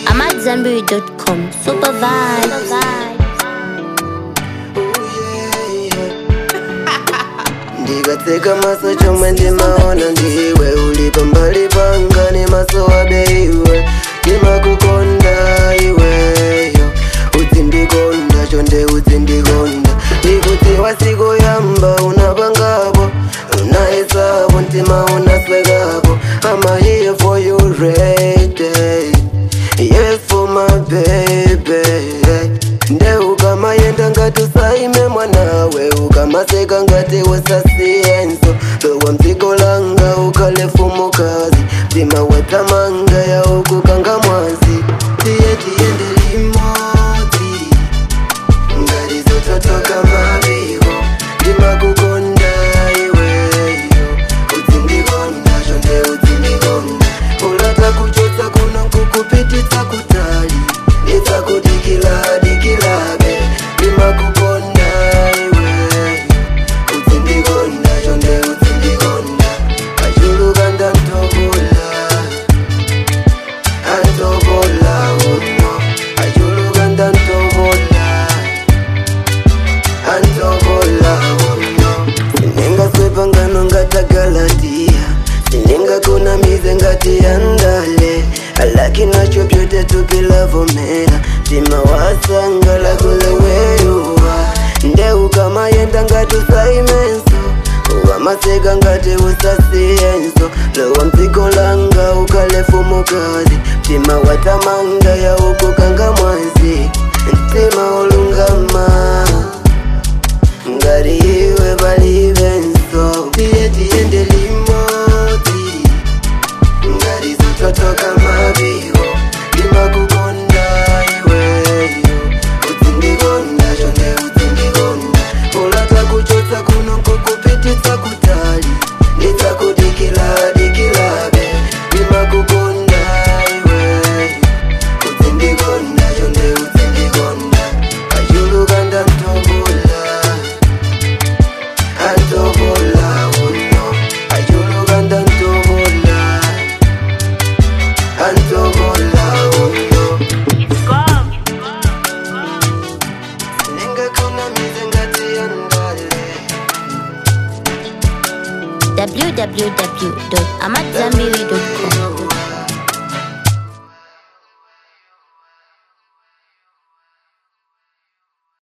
I'm at Zenberry.com. Super vibe. ndikatseka maso chomwe ndimaona ndiwe ulipa mbali panga ni maso abeiwe ndimakukonda iweyo utsindikonda chonde utsindikonda ndikudziwa siku yamba unapangapo unahesapo mtima unaswekapo I'm here for you ready Yes for my baby nde ukamayenda ngati usaime mwanawe ukamaseka ngati usasiyenso lowa mdziko langa ukalefumukazi mtima wetamanga ya ukukanga mwazi tiye tiyende limodzi ngati zototoka mabiko ndimakukonda iweyo utsindikonda chonde utsindikonda ulata kuchotsa kuno kukupititsa kutali ndidzakudikila dikilabe ndimakukonda iweyo utsindikonda chonde utsindikonda achuluka ndantokola antokola uno achuluka ndantokola antokola uno siningaswepa ngano ngatagalatiya siningakunamize ngati yandale alaki nacho vyote tukilavomera tima wasangala kuleweyuwa ndeukamayenda ngati usaimenso ukamaseka ngati usasiyenso lowa mdziko langa ukalefumukazi mtima watamanga ya ukukanga mwazi mtima olungama ngati iwe palibenso tiye tiyende limodzi ngati zototoka mabiko ndimakukonda iweyo utsindikonda chonde utsindikonda ulata kuchotsa kuno kukupititsa kutali ndidzakudikila dikilabe ndimakukonda iweyo utsindikonda chonde utsindikonda achuluka ndantokola antokola uno achuluka ndantokola antokola uno ningakuna ngati yandale www.amatzambiri.com.